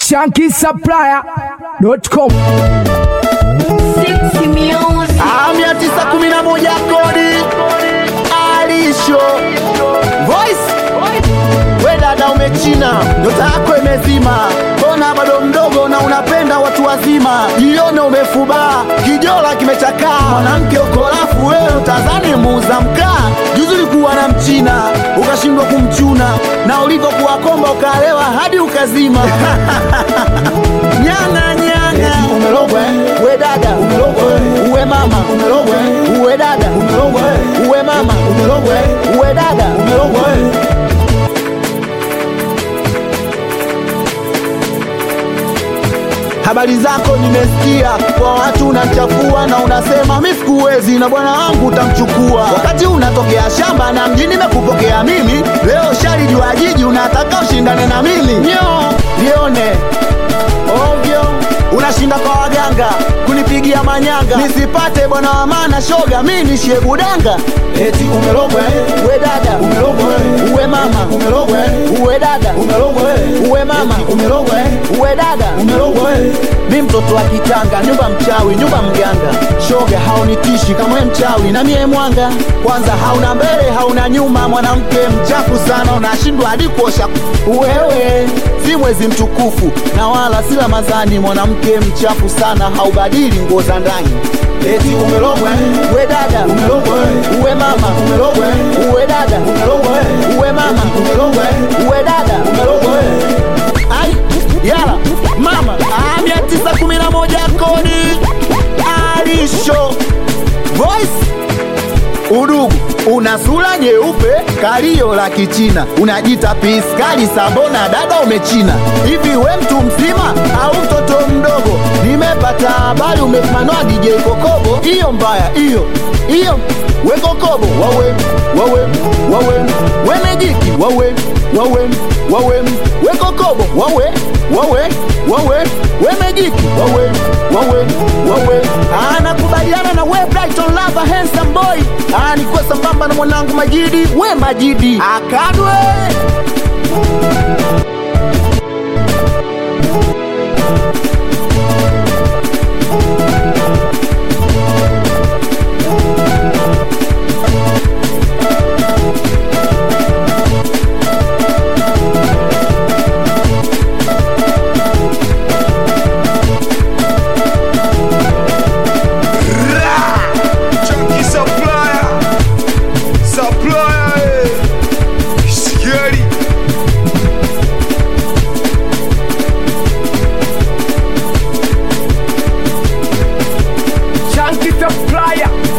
shankisupplier.com Ah, mia tisa kumi na moja kodi alisho voice we dada umechina nyota yako imezima mbona bado mdogo na unapenda watu wazima jione umefubaa kijola kimechakaa mwanamke ukorafu wewe utazani muuza mkaa juzi ulikuwa na mchina ukashindwa kumchuna na ulivyokuwa komba ukaalewa hadi ukazima nyanga nyanga umerogwe we dada umerogwe uwe mama umerogwe uwe dada umerogwe uwe mama umerogwe uwe dada umerogwe habari zako nimesikia kwa watu unachafua na unasema mi sikuwezi na bwana wangu utamchukua wakati unatokea shamba na mjini mekupokea mimi leo shari jua jiji unataka ushindane na mimi nyo lione ovyo unashinda kwa waganga kunipigia manyanga nisipate bwana wa maana shoga mi nishie budanga eti umerogwe uwe dada umerogwe uwe mama umerogwe uwe dada umerogwe uwe mama umerogwe uwe dada umerogwe mi mtoto wa kitanga nyumba mchawi nyumba mganga shoga haunitishi kama we mchawi na mie mwanga kwanza hauna mbele hauna nyuma mwanamke mchafu sana unashindwa hadi kuosha wewe si mwezi mtukufu na wala si Ramadhani. Mwanamke mchafu sana, haubadili nguo za ndani. Eti umerogwe uwe dada, umerogwe uwe mama, umerogwe uwe dada, umerogwe uwe mama, umerogwe uwe dada, umerogwe ai yala mama ah, mia tisa kumi na moja kodi alisho voice udugu una sura nyeupe kalio la kichina unajita piskali sambona dada umechina hivi we mtu mzima au mtoto mdogo nimepata habari umefanwa dj kokobo hiyo mbaya hiyo hiyo we kokobo wawe wawe wawe we mejiki wawe wawe wawe we kokobo wawe wawe wawe we mejiki wawe wawe wawe anakubaliana na we brighton lava handsome boy anikuwa sambamba na mwanangu majidi we majidi akadwe Chunky supplier, supplier, eh. Scary. Shanky Supplier